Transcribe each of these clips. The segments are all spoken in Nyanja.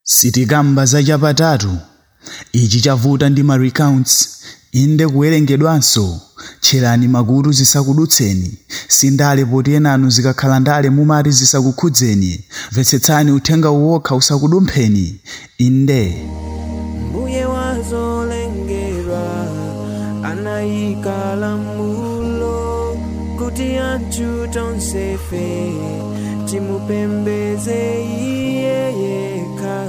sitikamba zachapatatu ichi chavuta ndi ma recounts inde kuwerengedwanso tcherani makutu zisakudutseni sindale poti enanu zikakhala ndale mumati zisakukhudzeni mvetsetsani uthenga uwokha usakudumpheni inde mbuye wazolengedwa anayika lamulo kuti anthu tonsefe timupembeze iye yekha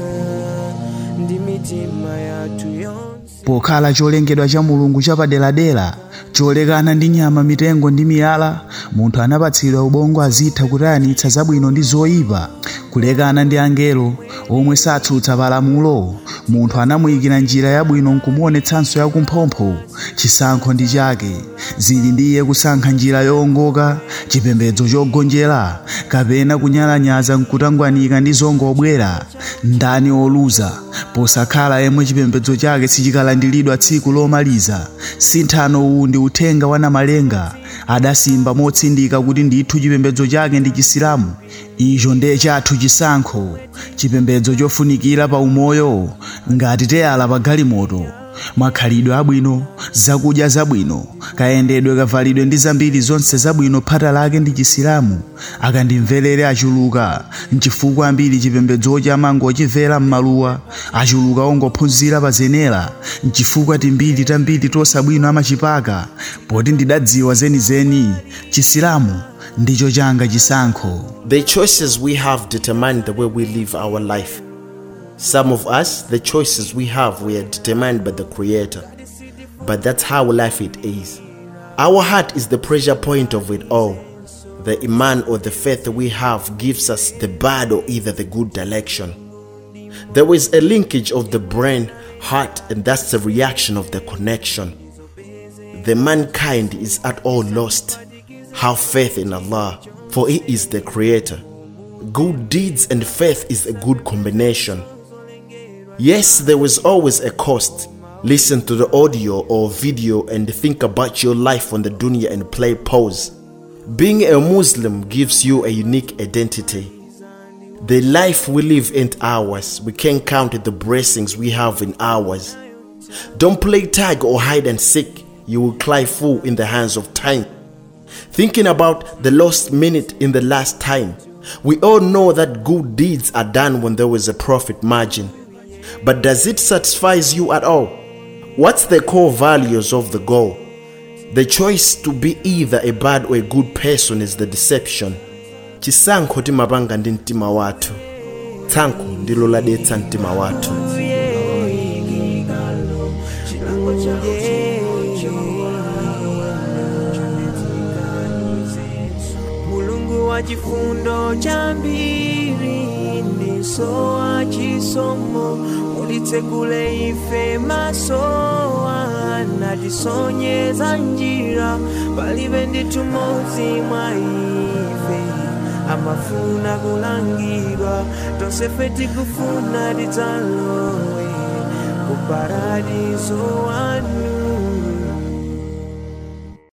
ndi mitima yathu yonse pokhala cholengedwa cha mulungu chapaderadera cholekana ndi nyama mitengo ndi miyala munthu anapatsidwa ubongo azitha kutayanitsa zabwino ndi zoyipa kulekana ndi angelo omwe satsutsa palamulo munthu anamuyikira njira yabwino nkumuonetsanso yakumphompho chisankho ndi chake zili ndi iye kusankha njira yowongoka chipembedzo chogonjera kapena kunyalanyaza nkutangwanika ndi zongobwera ndani oluza posakhala yemwe chipembedzo chake sichikalandiridwa tsiku lomaliza sinthano uwu ndi uthenga wa namalenga adasimba motsindika kuti ndithu chipembedzo chake ndi chisilamu icho ndiye chathu chisankho chipembedzo chofunikira pa umoyo ngati teyala pa galimoto makhalidwe abwino zakudya zabwino kayendedwe kavalidwe ndi zambiri zonse zabwino phata lake ndi chisilamu akandimverere achuluka nchifukwa ambiri chipembedzochi amangochimvera m'maluwa achuluka ongophunzira pa zenera nchifukwa timbiri tambiri tosabwino amachipaka poti ndidadziwa zenizeni chisilamu ndicho changa chisankho The choices we have determine the way we live our life. Some of us, the choices we have were determined by the Creator. But that's how life it is. Our heart is the pressure point of it all. The Iman or the faith we have gives us the bad or either the good direction. There is a linkage of the brain, heart, and that's the reaction of the connection. The mankind is at all lost. Have faith in Allah, for He is the Creator. Good deeds and faith is a good combination. Yes, there is always a cost. Listen to the audio or video and think about your life on the dunya and play pause. Being a Muslim gives you a unique identity. The life we live ain't ours. We can't count the blessings we have in ours. Don't play tag or hide and seek. You will cry fool in the hands of time. Thinking about the lost minute in the last time. We all know that good deeds are done when there is a profit margin. But does it satisfy you at all? What's the core values of the goal? The choice to be either a bad or a good person is the deception. chisankho timapanga ndi mtima wathu tsankho ndilo ladetsa mtima wathu mulungu wa chifundo chambiri ndiso wa chisomo mulitsekule ife masowa natisonyeza njira palibe ndithu modzi mwa ife amafuna kulangidwa tonsefe tikufuna tidzalowe ku paradiso wanu